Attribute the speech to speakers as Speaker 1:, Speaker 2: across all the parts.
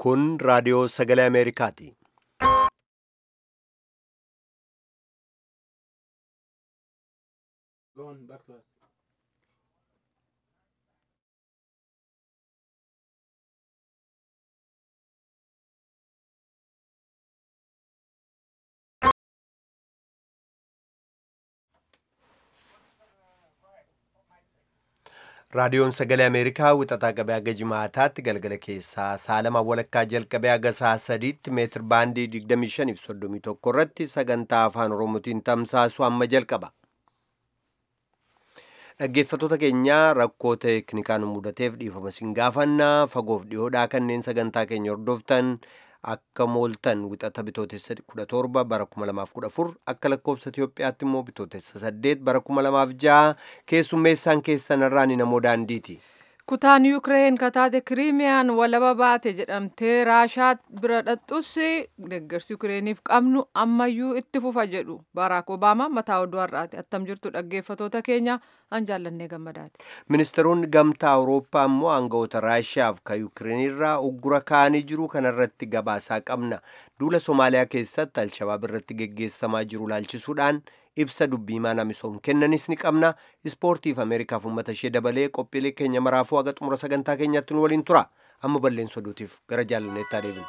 Speaker 1: Kun raadiyoo sagalee Ameerikaati. Raadiyoon sagalee Ameerikaa wixataa qabee haga jimaataatti galgala keessaa saalama walakkaa jalqabee haga sa'a sadiitti meetir baandii 25 fi 31 irratti sagantaa afaan Oromootiin tamsaasu amma jalqaba. Dhaggeeffattoota keenyaa rakkoo teeknikaan mudateef dhiifama sin gaafannaa fagoof dhiyoodhaa kanneen sagantaa keenya hordoftan akka mooltan wixata bitootessa 17 bara 2014 akka lakkoobsa Itoophiyaatti immoo bitootessa 8 bara 2006 keessummeessaan keessan irraa ni namoo daandiiti.
Speaker 2: Kutaan Yuukireen kataate Kiriimiyaan walaba baate jedhamtee Raashaa bira dhaqxus deeggarsi Yuukireeniif qabnu ammayyuu itti fufa jedhu Baraak Obaamaa mataa oduu har'aati. Attam jirtu dhaggeeffattoota keenya an jaallannee gammadaati.
Speaker 1: Ministeeronni gamtaa Awurooppaa immoo aangawoota Raashiyaaf kan Yuukireenirraa uggura kaanii jiru kanarratti gabaasaa qabna. Duula Somaaliyaa keessatti Alshabaab irratti geggeessamaa jiru laalchisuudhaan ibsa dubbii maana misoom kennanis ni qabna. Ispoortiif Ameerikaaf uummata ishee dabalee qophiilee keenya maraafuu haga xumura sagantaa keenyaatti nu waliin tura. Amma balleessa oduutiif gara jaalanneettaa deebina.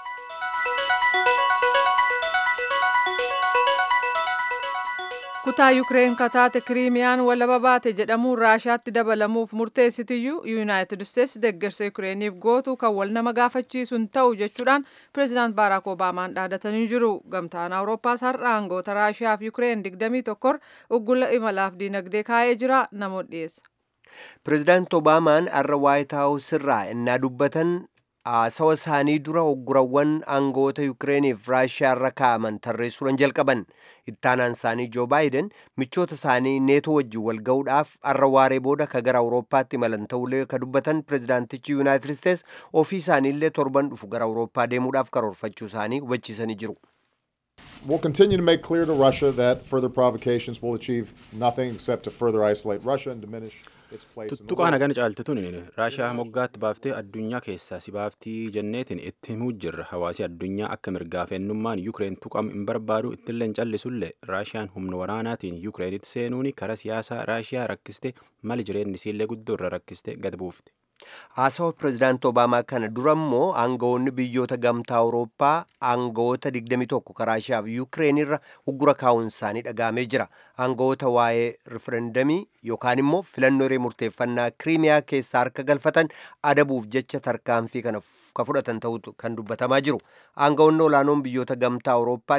Speaker 2: Kutaa Yuukireen kataate Kiriimiyaan walaba baate jedhamuun Raashaatti dabalamuuf murteessitiyyuu Yuunaayitid Isteetsi deeggarsa Yuukireeniif gootu kan wal nama gaafachiisu hin ta'u jechuudhaan pireezidaant Baaraak Obaamaan dhaadatanii jiru. Gamtaan Awurooppaas har'a aangoota Raashiyaa fi Yuukireen 21 uggura imalaaf diinagdee kaa'ee jira namoota dhiyeessa.
Speaker 1: Pireezidaant Obaamaan har'a Waayit Haawus irraa innaa dubbatan haasawa isaanii dura uggurawwan aangoota Yuukireeniif Raashiyaa irra kaa'aman tarreessuudhaan jalqaban. Ittaanaan isaanii Joo Baayiden michoota isaanii neetoo wajjin wal ga'uudhaaf har'a waaree booda ka gara Awurooppaatti imalan ta'ullee ka dubbatan pireezidaantichi Yuunaayitid Isteets ofii isaaniillee torban dhufu gara Awurooppaa deemuudhaaf karoorfachuu isaanii hubachiisanii jiru.
Speaker 3: We'll continue to make clear to Russia that further provocations will achieve nothing except to further isolate Russia and diminish its place in the
Speaker 4: Tuttuqaan
Speaker 3: world.
Speaker 4: hagana caaltituun Raashiyaa moggaatti baaftee addunyaa keessaa si baaftii jenneetiin itti himuu jirra. Hawaasi addunyaa akka mirgaa fi eenyummaan Yuukireen tuqamu hin barbaadu ittillee hin callisullee Raashiyaan humna waraanaatiin Yuukireenitti seenuun karaa siyaasaa Raashiyaa rakkiste mali jireenyi isiillee guddoo irra rakkiste gad buufte.
Speaker 1: Haasawa pireezidaant Obaamaa kana dura immoo aangawoonni biyyoota gamtaa Awurooppaa aangawoota 21 kan Raashiyaa fi Yuukireen irra uggura kaa'uun isaanii dhagahamee jira. Aangawoota waa'ee riferendamii yookaan immoo filannoo hiree murteeffannaa Kiriimiyaa keessaa harka galfatan adabuuf jecha tarkaanfii kana ka fudhatan ta'utu kan dubbatamaa jiru. Aangawoonni olaanoon biyyoota gamtaa Awurooppaa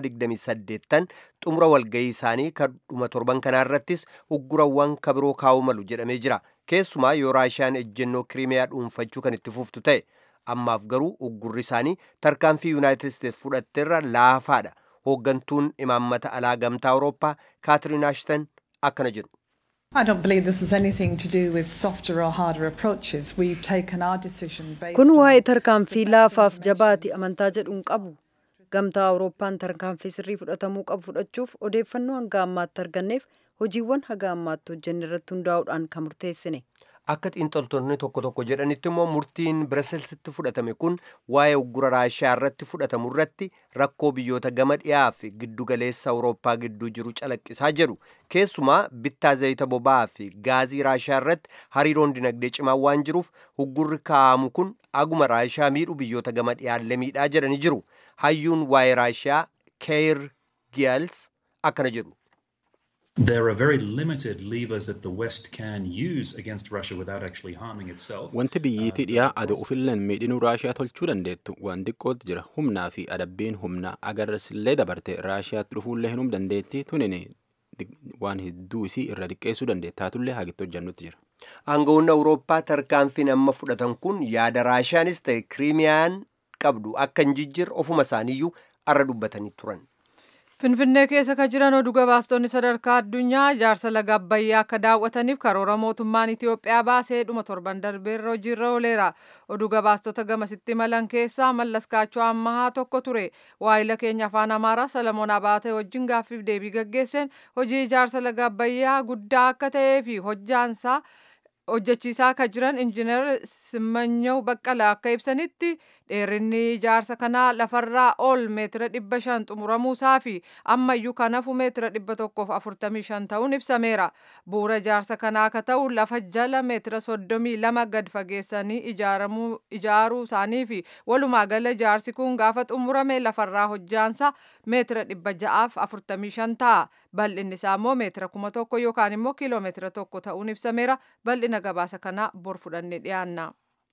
Speaker 1: 28 xumura walgahii isaanii kan dhuma torban kanaarrattis uggurawwan kabiroo kaa'uu malu jedhamee jira. Keessumaa yoo Raashiyaan ejjennoo Kiriimiyaa dhuunfachuu kan itti fuftu ta'e ammaaf garuu uggurri isaanii tarkaanfii Yuunaayitid Isteets fudhatteerra laafaadha. Hooggantuun imaammata alaa gamtaa Awurooppaa Kaatiriin Ashton akkana jedhu.
Speaker 5: I don't believe this has anything to do with softer or harder approaches. We've taken our decision based
Speaker 6: Kun
Speaker 5: on
Speaker 6: waa'ee tarkaanfii laafaaf jabaati amantaa jedhu hin qabu. Gamtaa Awurooppaan tarkaanfii sirrii fudhatamuu qabu fudhachuuf odeeffannoo hanga ammaatti arganneef hojiiwwan haga ammaatti hojjenne irratti hundaa'uudhaan kan murteessine.
Speaker 1: Akka xiinxaltoonni tokko tokko jedhanitti immoo murtiin Biraselsitti fudhatame kun waa'ee uggura Raashiyaa irratti fudhatamu irratti rakkoo biyyoota gama dhiyaa fi giddu galeessa Awurooppaa gidduu jiru calaqqisaa jedhu. Keessumaa bittaa zayita boba'aa fi gaazii Raashiyaa irratti hariiroon dinagdee cimaa waan jiruuf uggurri kaa'amu kun aguma Raashiyaa miidhu biyyoota gama dhiyaallee miidhaa jedhanii jiru. Hayyuun waa'ee Raashiyaa Keir Giyaals akkana jedhu.
Speaker 7: There are very limited levers that the West can use against Russia without actually harming itself.
Speaker 4: Wanti biyyiitii dhiyaa adu ufilleen miidhinuu Raashiyaa tolchuu dandeettu waan xiqqootti jira. Humnaa fi adabbiin humna agarsillee dabarte Raashiyaatti dhufuullee hinum dandeetti tunin waan hedduu isii irra diqqeessuu dandeetta. Taatullee haagitti hojjannutti jira.
Speaker 1: Aangawoonni Awurooppaa tarkaanfiin amma fudhatan kun yaada Raashiyaanis ta'e Kiriimiyaan qabdu akka hin jijjiirre ofuma isaaniiyyuu arra dubbatanii turan.
Speaker 2: Finfinnee keessa kan jiran oduu gabaastonni sadarkaa addunyaa ijaarsa laga Abbayyaa akka daawwataniif karoora mootummaan Itiyoophiyaa baasee dhuma torban darbeerra hojiirra ooleera. Oduu gabaastota gamasitti imalan keessaa Mallas Kaachoo Ammahaa tokko ture. Waayila keenya afaan Amaaraa Salamoon Abaatee wajjin gaaffiif deebii gaggeesseen hojii ijaarsa laga Abbayyaa guddaa akka ta'ee fi hojjaansaa hojjechiisaa akka jiran injiinar Simmanyaw Baqqalaa akka ibsanitti dheerinni ijaarsa kanaa lafarraa ol meetira dhibba shan xumuramuusaa fi ammayyuu kanafu meetira dhibba tokkoof afurtamii shan ta'uun ibsameera bu'uura ijaarsa kanaa akka ta'u lafa jala meetira soddomii lama gad fageessanii ijaaruu isaanii fi walumaa gala ijaarsi kun gaafa xumurame lafarraa hojjaansa meetira dhibba ja'aaf afurtamii shan ta'a bal'inni isaa immoo meetira kuma tokko yookaan immoo kiiloomeetira tokko ta'uun ibsameera bal'ina gabaasa kanaa bor fudhannee dhiyaanna.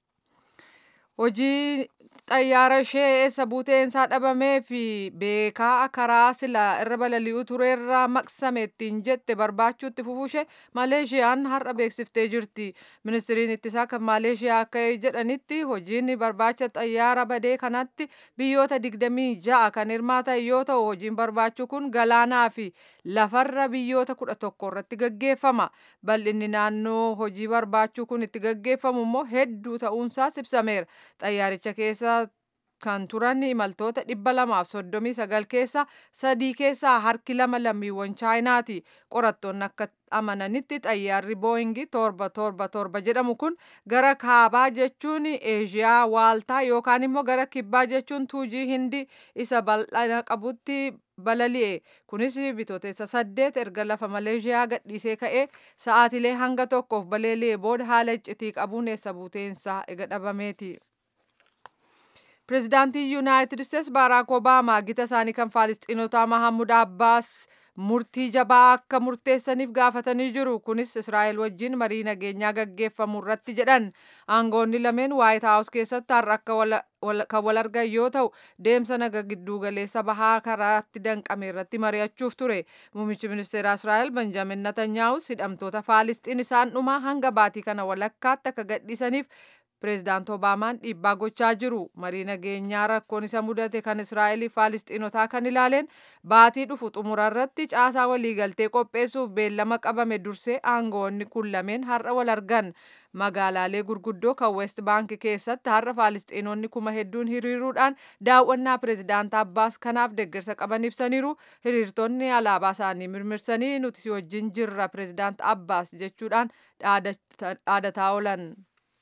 Speaker 2: hojii xayyaara ishee eessa buuteensaa dhabamee fi beekaa karaa sila irra balali'u tureerraa maqsame ittiin jette barbaachuutti fufuushee maleeshiyaan har'a beeksiftee jirti ministiriin ittisaa kan maleeshiyaa akka jedhanitti hojiin barbaacha xayyaara badee kanatti biyyoota digdamii ja'a kan hirmaatan yoo ta'u hojiin barbaachuu kun galaanaa fi lafarra biyyoota kudha tokko irratti gaggeeffama bal'inni naannoo hojii barbaachuu kun itti gaggeeffamu immoo hedduu ta'uunsaas ibsameera xayyaaricha keessa kan turan imaltoota dhibba lamaaf soddomii sagal keessa sadii keessaa harki lama lammiiwwan chaayinaati qorattoonni akka amananitti xayyaarri booyingi torba torba torba jedhamu kun gara kaabaa jechuun eeshiyaa waaltaa yookaan immoo gara kibbaa jechuun tuujii hindi isa bal'ina qabutti balali'e kunis bitootessa saddeet erga lafa maleeshiyaa gadhiisee ka'ee sa'aatilee hanga tokkoof balali'e booda haala iccitii qabuun eessa buuteensaa ega dhabameeti. pireezidaantii yuunaayitid isteets baaraak obaamaa gita isaanii kan faalistiinotaa mahamud abbaas murtii jabaa akka murteessaniif gaafatanii jiru kunis israa'el wajjin marii nageenyaa gaggeeffamu irratti jedhan aangoonni lameen waayit haawus keessatti har'a akka kan wal argan yoo ta'u deemsa naga gidduu galeessa bahaa karaatti danqame irratti mari'achuuf ture muummichi ministeera israa'el benjamin natanyaahus hidhamtoota faalistiin isaan dhumaa hanga baatii kana walakkaatti akka gadhiisaniif pireezidaant obaamaan dhiibbaa gochaa jiru marii nageenyaa rakkoon isa mudate kan israa'elii faalistiinotaa kan ilaaleen baatii dhufu xumura irratti caasaa waliigaltee qopheessuuf beellama qabame dursee aangoonni kun lameen har'a wal argan magaalaalee gurguddoo kan west baank keessatti har'a faalistiinonni kuma hedduun hiriiruudhaan daawwannaa pireezidaant abbaas kanaaf deeggarsa qaban ibsaniiru hiriirtonni alaabaa isaanii mirmirsanii nuti si wajjin jirra pireezidaant abbaas jechuudhaan dhaadataa oolan.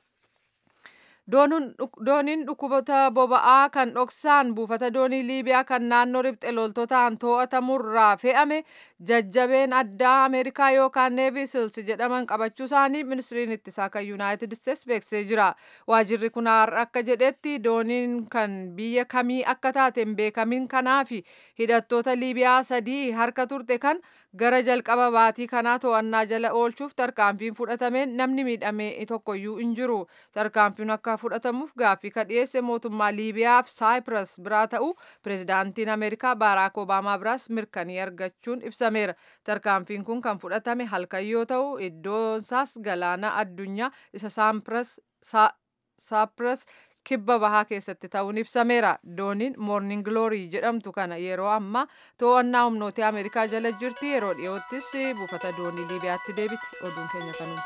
Speaker 2: dooniin dhukkuboota boba'aa kan dhoksaan buufata doonii liibiyaa kan naannoo ribxe loltootaan to'atamurraa fe'ame jajjabeen addaa ameerikaa yookaan neevi sils jedhaman qabachuu isaanii ministiriin ittisaa kan yuunaayitid isteets beeksisee jira waajirri kun akka jedhetti dooniin kan biyya kamii akka taate hin beekamin kanaa fi hidhattoota liibiyaa sadii harka turte kan gara jalqaba baatii kanaa to'annaa jala oolchuuf tarkaanfiin fudhatameen namni miidhame tokkoyyuu hin jiru tarkaanfiin akka fudhatamuuf gaaffii ka dhiyeesse mootummaa liibiyaa fi saayipras biraa ta'u pireezidaantiin ameerikaa baaraak obaamaa biraas mirkanii argachuun ibsameera tarkaanfiin kun kan fudhatame halkan yoo ta'u iddoonsaas galaana addunyaa isa saapras kibba bahaa keessatti ta'uun ibsameera dooniin moorning gloorii jedhamtu kana yeroo ammaa to'annaa humnoota ameerikaa jala jirti yeroo dhiyoottis buufata doonii liibiyaatti deebiti oduun keenya kanuma.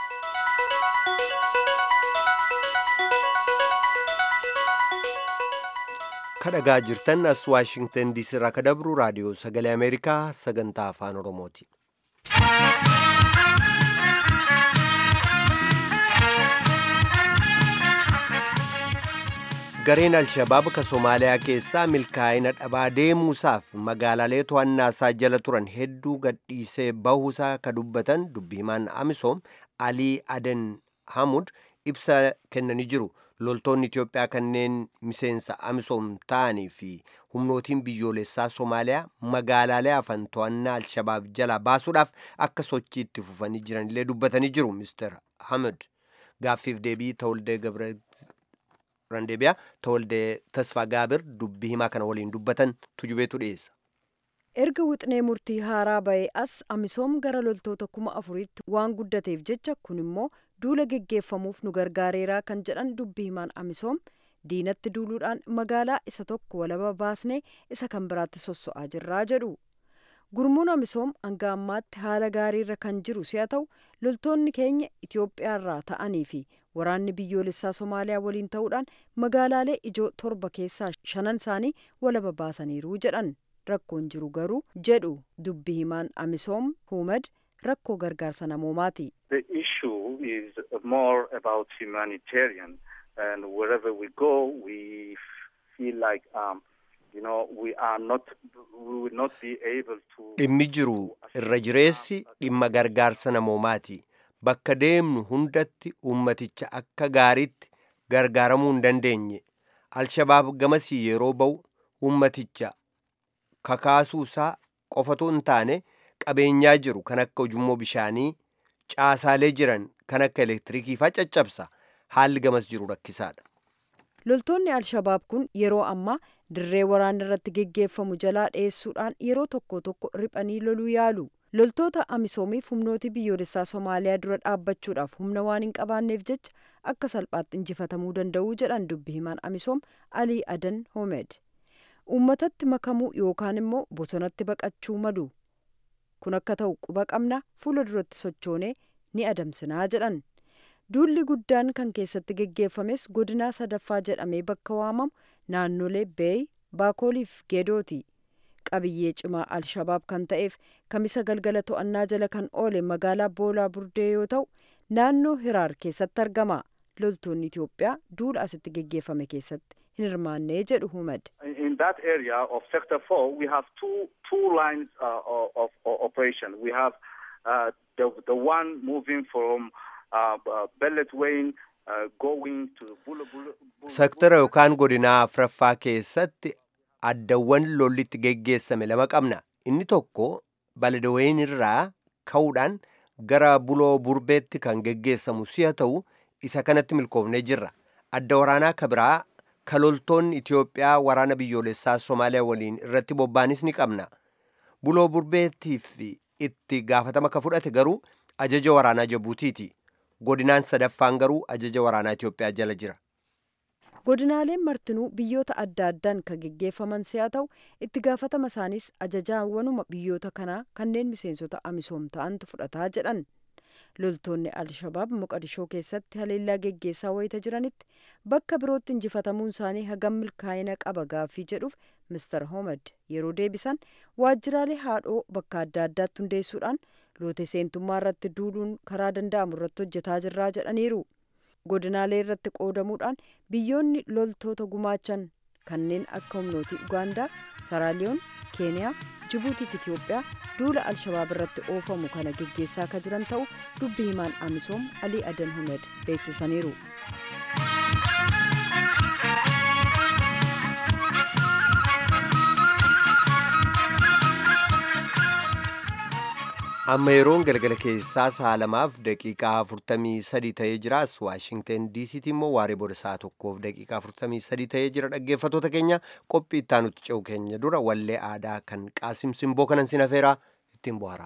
Speaker 1: kadhagaa jirtan as waashingtan diisii irraa ka dabru raadiyoo sagalee ameerikaa sagantaa afaan oromooti. gareen alshabaab ka somaaliyaa keessaa milkaa'ina dhabaa deemuusaaf magaalaalee to'annaa isaa jala turan hedduu gadhiisee bahuusaa ka dubbatan dubbi himaan amisoom alii aden hamud ibsa kennanii jiru loltoonni itiyoophiyaa kanneen miseensa amisoom ta'anii fi humnootiin biyyoolessaa somaaliyaa magaalaalee hafan to'annaa alshabaab jalaa baasuudhaaf akka sochii itti fufanii jiranillee dubbatanii jiru mister hamud gaaffiif deebii tawaldee gabre randeebiyaa tawaldee tasfaa gaabir dubbii himaa kana waliin dubbatan tujubeetu dhiyeessa.
Speaker 6: erga wixinee murtii haaraa ba'ee as amisoom gara loltoota kuma afuriitti waan guddateef jecha kun immoo duula geggeeffamuuf nu gargaareeraa kan jedhan dubbii himaan amisoom diinatti duuluudhaan magaalaa isa tokko walaba baasnee isa kan biraatti sosso'aa jirraa jedhu gurmuun amisoom hanga ammaatti haala gaariirra kan jiru si'a ta'u loltoonni keenya itiyoophiyaarraa ta'anii fi waraanni biyyoolessaa somaaliyaa waliin ta'uudhaan magaalaalee ijoo torba keessaa shanan isaanii walaba baasaniiru jedhan rakkoon jiru garuu jedhu dubbi himaan amisoom huumad rakkoo gargaarsa namoomaati.
Speaker 8: The issue is more about humanitarian and wherever we go, we feel like um, you know we are not we will not be able to.
Speaker 1: dhimmi jiru irra jireessi dhimma gargaarsa namoomaati bakka deemnu hundatti ummaticha akka gaariitti gargaaramuu hin dandeenye alshabaab gamasii yeroo ba'u ummaticha kakaasuu isaa qofatu hin taane qabeenyaa jiru kan akka ujummoo bishaanii caasaalee jiran kan akka elektiriikii faa caccabsa haalli gamas jiru rakkisaadha.
Speaker 6: loltoonni alshabaab kun yeroo ammaa dirree waraana irratti geggeeffamu jalaa dheessuudhaan yeroo tokko tokko riphanii loluu yaalu loltoota amisoomiif humnooti biyyoolessaa somaaliyaa dura dhaabbachuudhaaf humna waan hin qabaanneef jecha akka salphaatti injifatamuu danda'uu jedhan dubbi himaan amisoom alii adan homed uummatatti makamuu yookaan immoo bosonatti baqachuu malu kun akka ta'u quba qabna fuula duratti sochoonee ni adamsinaa jedhan duulli guddaan kan keessatti geggeeffames godinaa sadaffaa jedhamee bakka waamamu naannolee beey baakooliif geedooti qabiyyee cimaa alshabaab kan ta'eef kamisa galgala to'annaa jala kan oole magaalaa boolaa burdee yoo ta'u naannoo hiraar keessatti argama loltoonni itiyoophiyaa duula asitti geggeeffame keessatti hin hirmaannee jedhu humad
Speaker 8: In that area of Sector 4, we have two two lines uh, of, of operation. We have uh, the the one moving from uh, uh, Bellet Wayne uh, going to Bula Bula. Bula
Speaker 1: sektara yookaan godinaa afraffaa keessatti addawwan lollitti geggeessame lama qabna inni tokko baladaween irraa ka'uudhaan gara buloo burbeetti kan geggeessamu si'a ta'u isa kanatti milkoofnee jirra adda waraanaa ka biraa ka loltoonni itiyoophiyaa waraana biyyoolessaa somaaliyaa waliin irratti bobbaanis ni qabna buloo burbeettiif itti gaafatama ka fudhate garuu ajaja waraanaa jabuutiiti godinaan sadaffaan garuu ajaja waraanaa itiyoophiyaa jala jira
Speaker 6: godinaaleen martinuu biyyoota adda addaan kan geggeeffaman si'a ta'u itti gaafatama isaanis ajajaawwanuma biyyoota kanaa kanneen miseensota amisoom ta'antu fudhataa jedhan loltoonni alshabaab moqadishoo keessatti haleellaa geggeessaa wayita jiranitti bakka birootti injifatamuun isaanii hagam milkaa'ina qaba gaaffii jedhuuf mister homed yeroo deebisan waajjiraalee haadhoo bakka adda addaatti hundeessuudhaan loote seentummaa irratti duuluun karaa danda'amu irratti hojjetaa jirraa jedhaniiru godinaalee irratti qoodamuudhaan biyyoonni loltoota gumaachan kanneen akka humnooti ugaandaa saraaliyoon keeniyaa jibuutii fi itiyoophiyaa duula alshabaab irratti oofamu kana geggeessaa akka jiran ta'u dubbi himaan amisoom alii adan humed beeksisaniiru
Speaker 1: amma yeroon galgala keessaa sa'a lamaaf daqiiqaa afurtamii sadii ta'ee jira as waashingten diisiitti immoo waaree booda sa'a tokkoof daqiiqaa afurtamii sadii ta'ee jira dhaggeeffatoota keenya qophii ittaanutti ce'u keenya dura wallee aadaa kan qaasim simboo kanan sin afeeraa ittiin bohaara.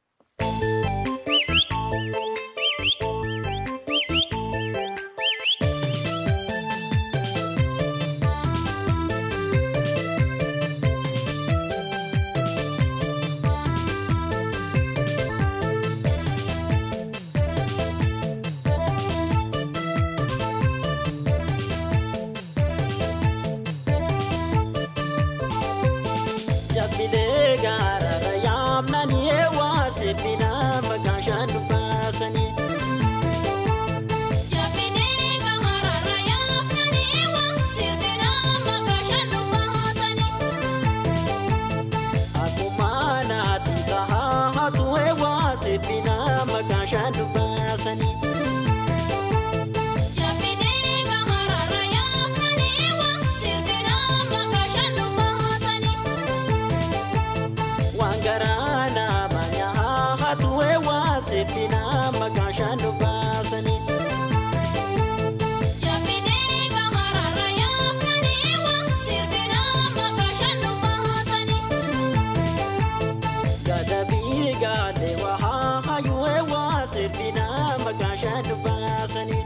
Speaker 9: Jabbilee gaarara yaamnanii eewwaa sebbina maqaan shaan dubbaasanii.
Speaker 10: Jabbilee gaarara yaamnanii eewwaa sebbina maqaan shaan dubbaasanii.
Speaker 9: Akkuma naati tahaa hatu eewwaa sebbina maqaan shaan dubbaasanii.
Speaker 10: Jabbilee gaarara yaamnanii eewwaa sebbina maqaan shaan dubbaasanii.
Speaker 9: Waan garaa nama nyaa hatu eewwaa sebbina maqaan shaan dubbaasanii.
Speaker 10: Jabbilee gaarara yaamnanii eewwaa sebbina maqaan shaan dubbaasanii.
Speaker 9: Gadabii gaadhee waa hayyuu eewwaa sebbina maqaan shaan dubbaasanii.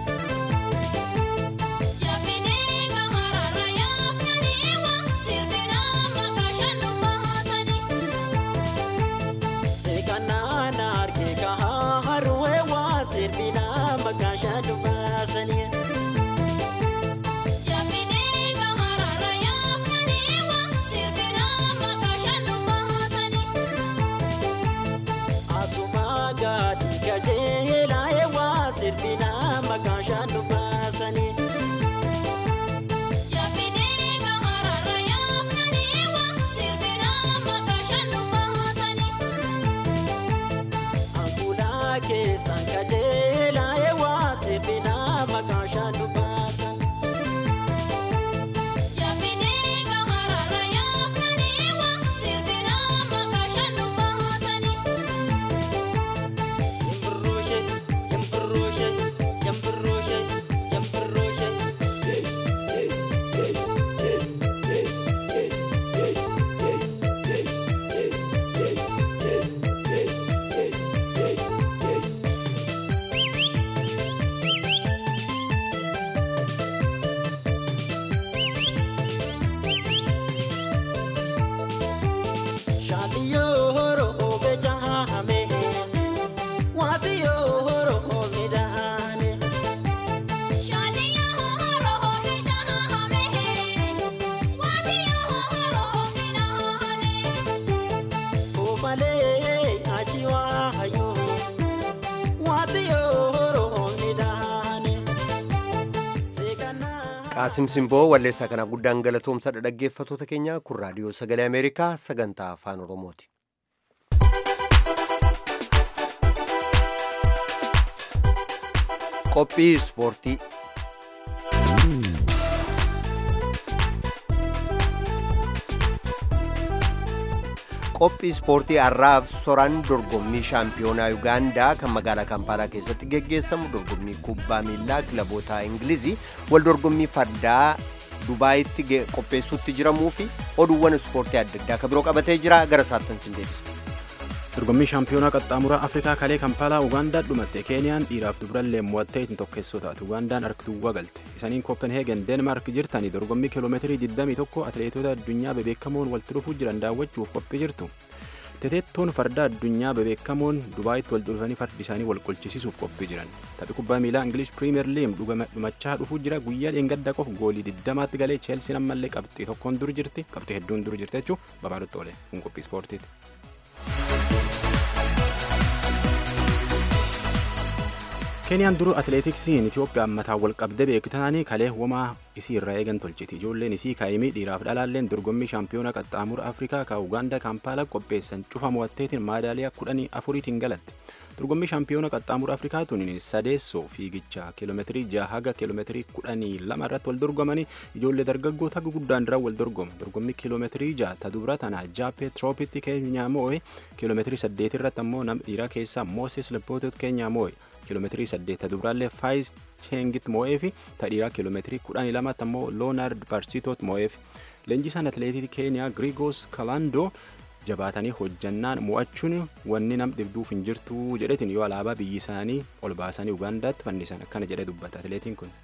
Speaker 10: Jabbilee gaarara yaamnanii eewwaa sebbina maqaan shaan dubbaasanii.
Speaker 9: Seekanaan argee kahaa harwee waa serbina maqaan shaan dubbaasanii.
Speaker 10: Jabbilee gaarara yaamnanii eewwaa sebbina maqaan shaan dubbaasanii.
Speaker 9: Asuma gaadhi gajeelaa eewwaa serbina maqaan keessaan qajeelaa eewwaa sirbinaa maqaa shaandu baasan.
Speaker 10: Yaabbilee gahararra yaafnaniiwa sirbinaa maqaa shannu baasanii.
Speaker 9: Yambirrooshe, yambirrooshe, yambirrooshe, yambirrooshe. Shaadiyoo horoo bejaame, waatiyoo horoo midhaane.
Speaker 10: Shaaliyaa horoo miidhagame, waatiyoo horoo midhaane.
Speaker 9: Koomalee achi waayuu, waatiyoo horoo midhaane. Seekanaa.
Speaker 1: qaasim simboo walleessaa kana guddaan galatoomsadha dhaggeeffatoota keenya kun raadiyoo sagalee ameerikaa sagantaa afaan oromooti qophii ispoortii qophii ispoortii har'aaf soran dorgommii shaampiyoonaa yugaandaa kan magaalaa kampaalaa keessatti geggeessamu dorgommii kubbaa miilaa kilaboota ingilizii wal dorgommii fardaa dubaayitti ge- qopheessuutti jiramuu fi oduuwwan ispoortii adda addaa kan biroo qabatee jira gara saattan sin deebisa.
Speaker 4: dorgommii shaampiyoonaa qaxxaamuraa afrikaa kalee kampaalaa ugaandaa dhumatte keeniyaan dhiiraaf dubrallee mo'attee ittiin tokkeessoo taate ugaandaan harkituwwa galte isaniin kooppenheegen deenmaark jirtanii dorgommii kiiloomeetirii 21 atileetota addunyaa bebeekamoon walitti dhufuu jiran daawwachuuf qophii jirtu teteettoon farda addunyaa bebeekamoon dubaayitti wal dhufanii fardi isaanii wal qolchisiisuuf qophii jiran taphi kubbaa miilaa ingilish piriimeer liim dhumachaa dhufuu jira guyyaa dheengaddaa qof goolii 20tti galee cheelsiin ammallee qabxii tokkoon dur jirti qabxii hedduun dur jirti jechuun babaarutti oole kun qophii ispoortiiti. keeniyaan duru atileetiksiin itiyoophiyaa ammataan wal qabdee beektaanii kalee homaa isii irraa eegan tolchiti ijoolleen isii kaayimii dhiiraaf dhalaalleen dorgommii shaampiyoona qaxxaamura afrikaa ka ugaandaa kaampaalaa qopheessan cufa mo'atteetiin maadaaliyaa kudhanii afuriitiin galatte dorgommii shaampiyoona qaxxaamura afrikaa tuniin sadeessoo fiigicha kiiloomeetirii jaha haga kiiloomeetirii kudhanii lama irratti wal dorgomanii ijoollee dargaggoota guguddaan irraa wal dorgoma dorgommii kiiloomeetirii jaha ta dubra tana jaappee tiroopitti keenyaa moo'e kiiloomeetirii saddeet irratti ammoo nama dhiiraa keessaa mooses leppootot keenyaa moo'e kiiloomeetirii saddeet ta dubraallee faayis cheengit moo'ee fi ta dhiiraa kiiloomeetirii kudhanii lamatti ammoo loonaard barsiitoot moo'ee fi leenjisaan atileetii keeniyaa girigoos kalandoo jabaatanii hojjannaan mo'achuun wanni nam dhibduuf hin jirtu jedhetiin yoo alaabaa biyyi isaanii ol baasanii ugaandaatti fannisan akkana jedhee dubbata atileetiin kun.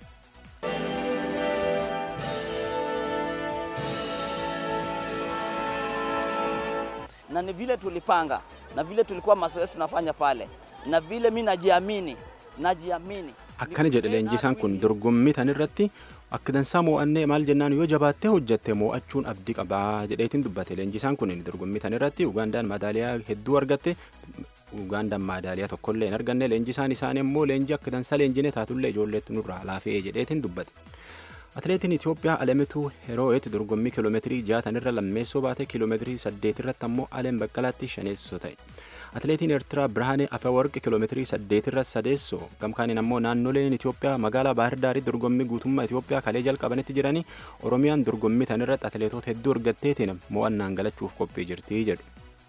Speaker 11: na ni vile tulipanga na vile tulikuwa mazoezi tunafanya pale na vile mi najiamini najiamini
Speaker 4: akkana jedhe leenjisaan kun dorgommii tan irratti akka dansaa mo'annee maal jennaan yoo jabaattee hojjatte mo'achuun abdii qabaa jedheetiin dubbate leenjisaan kun dorgommii tan irratti ugaandaan madaaliyaa hedduu argatte ugaandaan madaaliyaa tokkollee hin arganne leenjisaan isaanii immoo leenjii akka dansaa leenjine taatullee ijoolleetti nurraa laafee jedheetiin dubbate. Atileetiin Itoophiyaa Alemituu Heroo'eet dorgommii kiiloomeetirii jaatan irra lammeessoo baate kiiloomeetirii saddeet irratti ammoo Alem Baqqalaatti shaneessoo ta'e. Atileetiin Eertiraa Birhaanee Afeworqi kiiloomeetirii saddeet irratti sadeessoo gamkaaniin ammoo naannoleen Itoophiyaa magaalaa Baahir Daarii dorgommii guutummaa Itoophiyaa kalee jalqabanitti jiranii Oromiyaan dorgommii tan irratti atileetota hedduu argatteetiin mo'annaan galachuuf qophii jirti jedhu.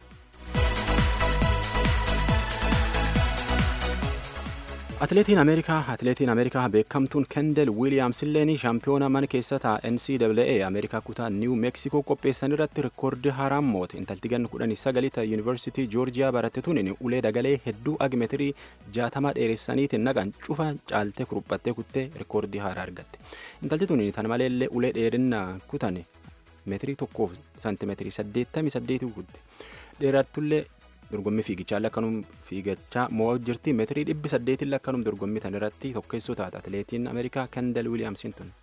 Speaker 4: Atileetiin Ameerikaa Atileetiin Ameerikaa beekamtuun Kendel Wiiliyaams illeen shaampiyoona mana keessaa NCAA Ameerikaa kutaa Niiw Meeksikoo qopheessan irratti rikoordii haaraan moote intalti ganna kudhanii sagalita yuunivarsiitii Joorjiyaa barattetuun ulee dagalee hedduu agmeetirii jaatamaa dheeressaniitiin naqan cufa caaltee kuruphattee kuttee rikoordii haaraa argatte. Intalti tun tan maleellee ulee dheerinna kutan meetirii tokkoof saantimeetirii saddeettamii saddeetii kutte. Dheerattullee dorgommii fiigichaa lakkanum fiigachaa mo'aa jirti meetirii dhibbi saddeetiin lakkanum dorgommii tan irratti tokkeessoo taata atileetiin ameerikaa kendal wiiliyaamsiin tun.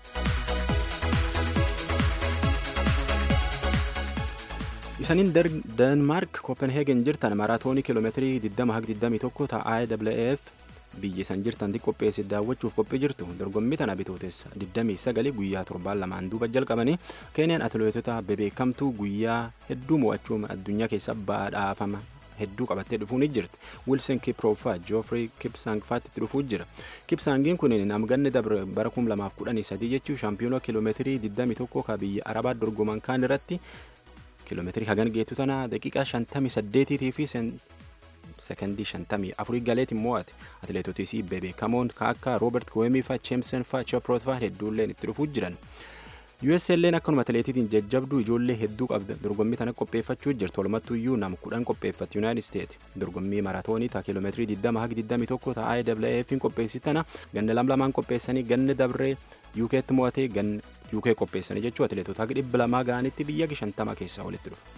Speaker 4: Isaniin Denmaark Kopenheegen jirtan maraatoonii kiiloomeetirii 20-21 ta'a IAAF biyyi san jirtan qopheesse daawwachuuf qophii jirtu dorgommii tana bitootessa 29 guyyaa torbaan lamaan duuba jalqabanii keeniyaan atileetota bebeekamtuu guyyaa hedduu mo'achuun addunyaa keessa badhaafama hedduu qabattee dhufuun jirti wilson kiprooffaa joofrey kipsang faatti dhufuu jira kipsangiin kun namganni dabre bara 2013 jechuu shaampiyoona kiiloomeetirii 21 ka biyya arabaa dorgoman kaan irratti kiiloomeetirii hagan geettu tana daqiiqaa 58 fi sekondii 54 galeetiin mo'ate atileetotis bebeekamoon ka akka roobert koemii fa cheemsen fa cheproot fa hedduulleen itti dhufuu jiran USLN akkanuma atileetiitiin jajjabduu ijoollee hedduu qabda dorgommii tana qopheeffachuu jirtu walumattuu iyyuu nam kudhan qopheeffatti United States dorgommii maraatoonii taa kiiloomeetirii 20 haga 21 taa IAAF qopheessi tana ganna lam lamaan qopheessanii ganna dabree UK'tti mo'atee ganna UK qopheessanii jechuu atileetota haga dhibba lamaa ga'anitti biyya 50 keessaa walitti dhufa.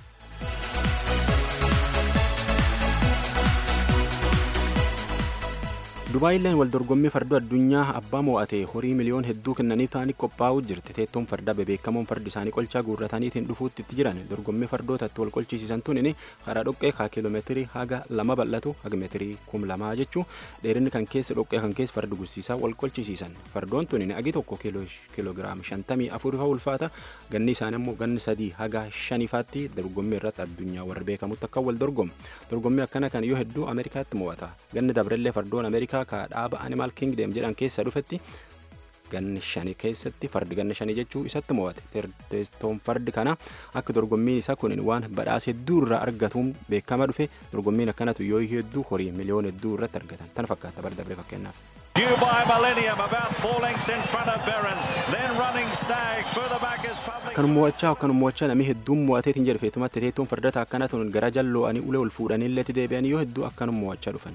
Speaker 4: Dubaayileen wal dorgommii fardoo addunyaa abbaa mo'ate horii miliyoon hedduu kennaniif ta'anii qophaa'uu jirti. Teettoon fardaa bebeekamoon fardi isaanii qolchaa guurrataniitiin dhufuutti itti jiran dorgommii fardootatti wal qolchisiisan tun karaa dhoqqee kaa kiiloomeetirii haga lama bal'atu haga meetirii kum lamaa jechuu dheerinni kan keessa dhoqqee kan keessa fardi gussiisaa wal qolchisiisan. Fardoon tun agi tokko kiiloogiraama shantamii afur fa'aa ulfaata ganni isaanii immoo ganni sadii haga shanifaatti dorgommii irratti addunyaa warra beekamutti akka wal dorgomu. Dorgommii akkana kan yoo hedduu Ameerikaatti mo'ata. Ganni dabrellee fardoon Ameerikaa ka dhaaba animal kingdom jedhan keessa dhufetti ganni shanii keessatti fardi ganna shanii jechuu isatti mo'ate teessoon fardi kana akka dorgommiin isaa kun waan badhaasa hedduu irraa argatuun beekama dhufe dorgommiin akkanatu yoo hedduu horii miliyoon hedduu irratti argatan tan fakkaata bara dabree fakkeenyaaf.
Speaker 12: Due by Millennium, about four lengths in front of Berens. Then running Stag. Further back is Public.
Speaker 4: Akkanuma mo'achaa akkanuma mo'achaa namni hedduun mo'ateetiin jedhe feetumatti teettoon fardata akkana tun gara jallo'anii ulee ol fuudhanii illee deebi'anii yoo hedduu akkanuma mo'achaa dhufan.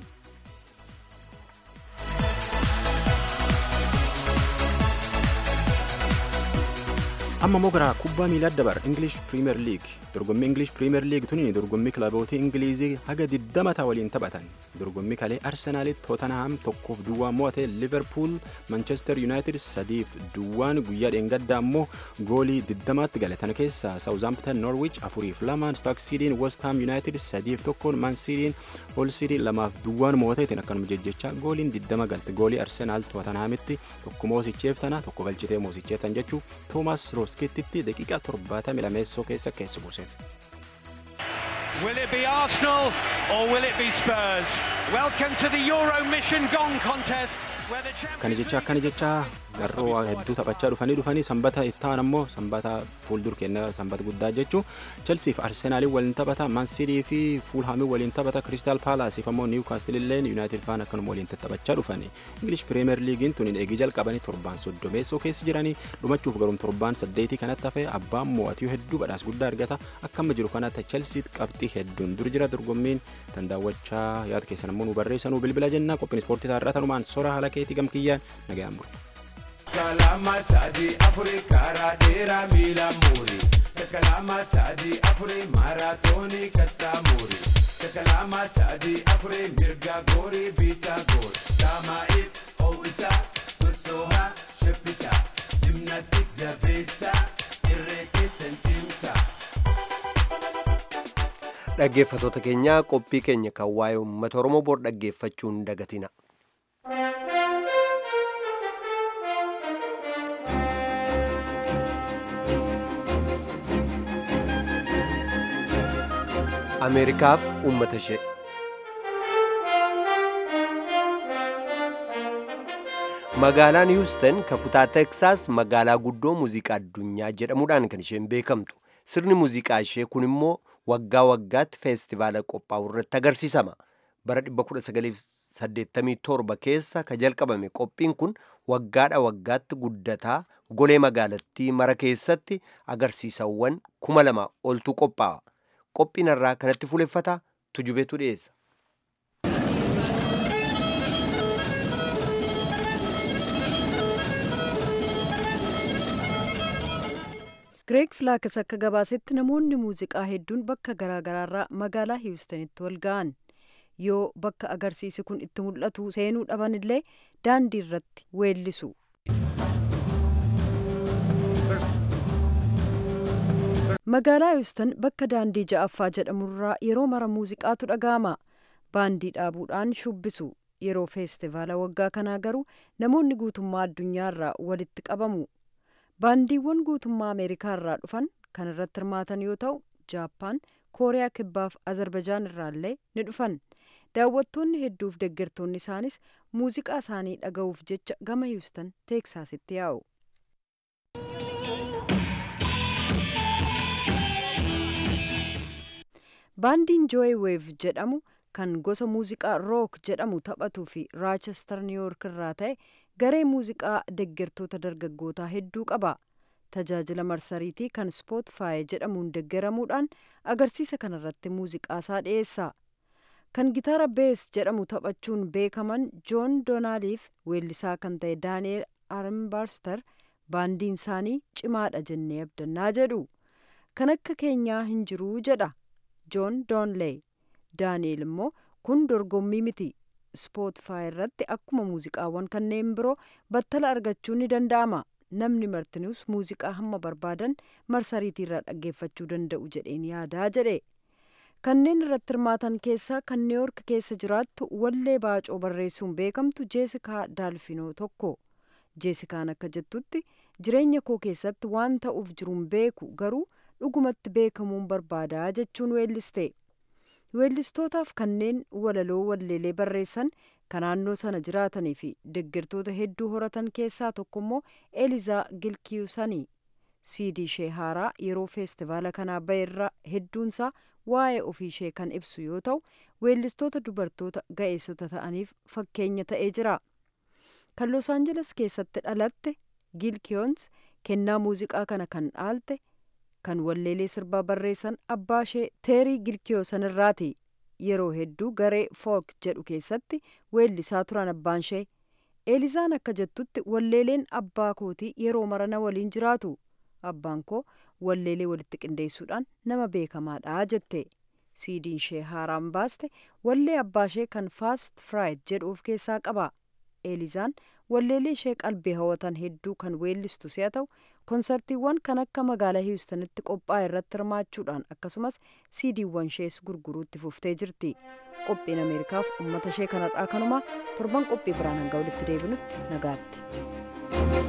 Speaker 4: amma immoo gara kubbaa miilaa dabar English Premier League dorgommii English Premier League tuni dorgommii kilaboota Ingilizii haga 20 taa waliin taphatan dorgommii kalee Arsenaal Tottenham tokkoof duwwaa mo'ate Liverpool Manchester United sadiif duwwaan guyyaa dheengaddaa immoo goolii 20tti gale tana keessa Southampton Norwich afuriif lamaan Stoke City West Ham United sadiif tokkoon Man City Hull City lamaaf duwwaan mo'ateetiin akkanuma jejjecha gooliin 20 galte goolii Arsenaal Tottenhamitti tokko moosicheef tana tokko galchitee moosicheef tan jechuu Thomas Roskittitti daqiiqaa 70 lameessoo keessa keessa buuseef.
Speaker 13: Will it be Arsenal or will it be Spurs? Welcome to the Euro Mission Gong contest.
Speaker 4: Kana jecha akkana jecha garroo hedduu taphachaa dhufanii dhufanii sanbata ittaan ammoo sanbata fuuldur kenna sanbata guddaa jechuu Chelsea fi Arsenaaliin waliin taphata Man City fi Fulhaamiin waliin taphata Crystal Palace fi ammoo Newcastle illeen United faan akkanuma waliin taphachaa dhufanii English Premier Leaguein tun eegii jalqabanii torbaan soddomeessoo keessa jiranii dhumachuuf garuun torbaan saddeetii kanatti hafe abbaan mo'atii hedduu badhaas guddaa argata akkama jiru kanatti Chelsea qabxii hedduun dur jira dorgommiin tan daawwachaa yaada keessan ammoo nu barreessanuu bilbila jennaa qophiin ispoortii taarraa tanumaan sora haala keetii gamkiyyaan nagayaan bulu.
Speaker 14: kalama sadi afuri kara dera mila muri kalama sadi afuri maratoni katta muri kalama sadi afuri mirga gori bita gor dama if ho'isa sosoha sheffisa gymnastic jabeessa irreetti sentimsa
Speaker 1: dhaggeeffatoota keenyaa qophii keenya kan waa'ee uummata oromoo bor dhaggeeffachuun dagatina. ameerikaaf uummata ishee magaalaan hiwustan kutaa teksaas magaalaa guddoo muuziqaa addunyaa jedhamuudhaan kan isheen beekamtu sirni muuziqaa ishee kun immoo waggaa waggaatti feestivaala qophaa'u irratti agarsiisama bara 1987 keessa ka jalqabame qophiin kun waggaadha waggaatti guddataa golee magaalattii mara keessatti agarsiisawwan kuma lama oltu qophaa'a qophiin irraa kanatti fuuleffata tujubeetu dhiyeessa.
Speaker 6: Gireeg Filaakas akka gabaasetti namoonni muuziqaa hedduun bakka garaagaraarraa magaalaa hiwustanitti wal ga'an yoo bakka agarsiisi kun itti mul'atu seenuu dhaban illee daandii irratti weellisu. magaalaa hiwustan bakka daandii ja'affaa jedhamurraa yeroo mara muuziqaatu dhaga'ama baandii dhaabuudhaan shubbisu yeroo feestivaala waggaa kanaa garuu namoonni guutummaa addunyaarraa walitti qabamu baandiiwwan guutummaa ameerikaa irraa dhufan kan irratti hirmaatan yoo ta'u jaappaan kooriyaa kibbaaf azarbajaan irraallee ni dhufan daawwattoonni hedduuf deeggartoonni isaanis muuziqaa isaanii dhaga'uuf jecha gama hiwustan teeksaasitti yaa'u baandiin jooy weev jedhamu kan gosa muuziqaa rook jedhamu taphatuu fi raachestar niiwuyoork irraa ta'e garee muuziqaa deeggartoota dargaggootaa hedduu qaba tajaajila marsariitii kan spootfaay jedhamuun deeggaramuudhaan agarsiisa kanarratti muuziqaa isaa dhiyeessa kan gitaara bees jedhamu taphachuun beekaman joon doonaaliif weellisaa kan ta'e daani'eel armbarster baandiin isaanii cimaadha jennee abdannaa jedhu kan akka keenyaa hin jiruu jedha joon doonlee daani'eel immoo kun dorgommii miti spootfaay irratti akkuma muuziqaawwan kanneen biroo battala argachuun ni danda'ama namni martinuus muuziqaa hamma barbaadan marsariitii irraa dhaggeeffachuu danda'u jedheen yaadaa jedhe kanneen irratti hirmaatan keessaa kan niiwuyoork keessa jiraattu wallee baacoo barreessuun beekamtu jeesikaa daalfinoo tokko jeesikaan akka jettutti jireenya koo keessatti waan ta'uuf jiruun beeku garuu dhugumatti beekamuun barbaadaa jechuun weelliste weellistootaaf kanneen walaloo walleelee barreessan kan naannoo sana jiraatanii fi deeggartoota hedduu horatan keessaa tokko immoo elizaa gilkiyusanii siidii ishee haaraa yeroo feestivaala kanaa ba'eerra hedduunsaa waa'ee ofii ishee kan ibsu yoo ta'u weellistoota dubartoota ga'eessota ta'aniif fakkeenya ta'ee jira kan los aanjeles keessatti dhalatte gilkiyoons kennaa muuziqaa kana kan dhaalte kan walleelee sirbaa barreessan abbaa ishee teerii gilkiyoosan irraati yeroo hedduu garee fook jedhu keessatti weellisaa turan abbaan ishee eelizaan akka jettutti walleeleen abbaa kootii yeroo marana waliin jiraatu abbaan koo walleelee walitti qindeessuudhaan nama beekamaadha jette siidiin ishee haaraan baaste wallee abbaa ishee kan faast fraayid jedhu of keessaa qaba eelizaan walleelee ishee qalbii hawwatan hedduu kan weellistu si'a ta'u konsartiiwwan kan akka magaalaa hiwustanitti qophaa'e irratti hirmaachuudhaan akkasumas siidiiwwan ishees gurguruutti fuftee jirti qophiin ameerikaaf uummata ishee kanarraa kanumaa torban qophii biraan hanga walitti deebinutti nagaatti.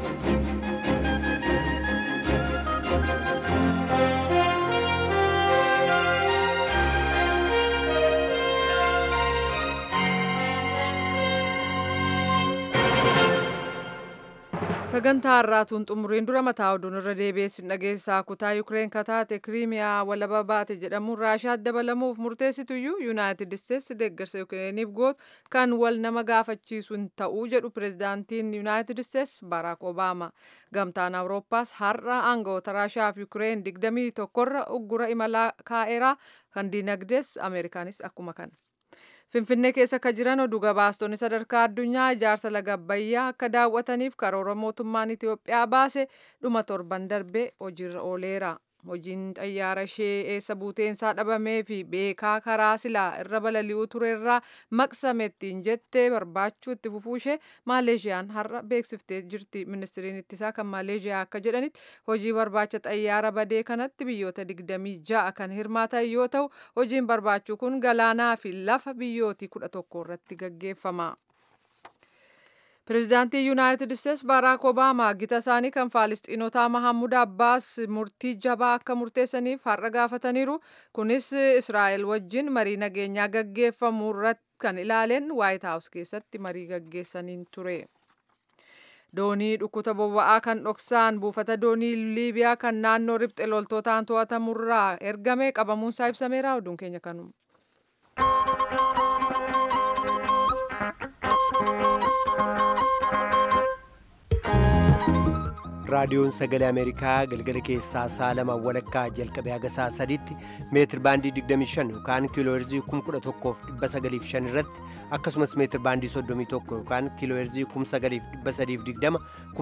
Speaker 2: sagantaa har'aatuun xumuriin dura mataa oduun irra deebi'eessin dhageessaa kutaa yukireen kataate kiriimiyaa walaba baate jedhamuun raashaatti dabalamuuf murteessituyyuu yuunaayitid isteetsi deeggarsa yukireeniif gootu kan wal nama gaafachiisu hin ta'uu jedhu pireezidaantiin yuunaayitid isteetsi baaraak obaama gamtaan awurooppaas har'a aangawoota raashaaf yukireen digdamii tokkorra uggura imalaa kaa'eeraa kan diinagdees ameerikaanis akkuma kana. Finfinnee keessa akka jiran oduu gabaastonni sadarkaa addunyaa ijaarsa laga Abbayyaa akka daawwataniif karoora mootummaan Itoophiyaa baase dhuma torban darbee hojiirra ooleera. Hojiin xayyaara ishee eessa buuteensaa dhabamee fi beekaa karaa silaa irra balali'uu turerraa maqsamettiin jettee barbaachuu itti fufuu ishee Maaleeshiyaan har'a beeksiftee jirti. Ministiriin ittisaa kan Maaleeshiyaa akka jedhanitti hojii barbaacha xayyaara badee kanatti biyyoota 26 kan hirmaatan yoo ta'u hojiin barbaachuu kun galaanaa fi lafa biyyootii 11 irratti gaggeeffama. Pireezidaantii Yuunaayitid Isteetsi Baaraak Obaamaa gita isaanii kan Faalistiinotaa Mahammud Abbaas murtii jabaa akka murteessaniif har'a gaafataniiru. Kunis Israa'el wajjin marii nageenyaa gaggeeffamu irratti kan ilaaleen Waayit Haawus keessatti marii gaggeessaniin ture. Doonii dhukkuta boba'aa kan dhoksaan buufata doonii Liibiyaa kan naannoo ribxe loltootaan to'atamurraa ergame qabamuunsaa ibsameera. Oduun keenya kanuma.
Speaker 1: raadiyoon sagalee ameerikaa galgala keessaa sa'a lama walakkaa jalqabee haga sa'a sadiitti meetir baandii 25 yookaan kiilooherzii 11,905 irratti akkasumas meetir baandii 31 yookaan kiilooherzii 9,320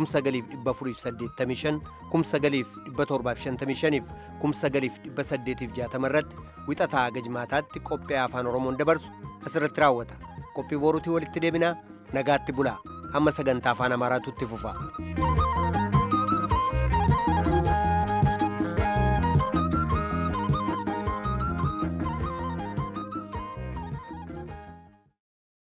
Speaker 1: 9,485 9,755 fi 9,860 irratti wixataa haga jimaataatti qophii afaan oromoon dabarsu asirratti raawwata qophii boruutii walitti deebinaa nagaatti bulaa amma sagantaa afaan amaaraatu itti fufa.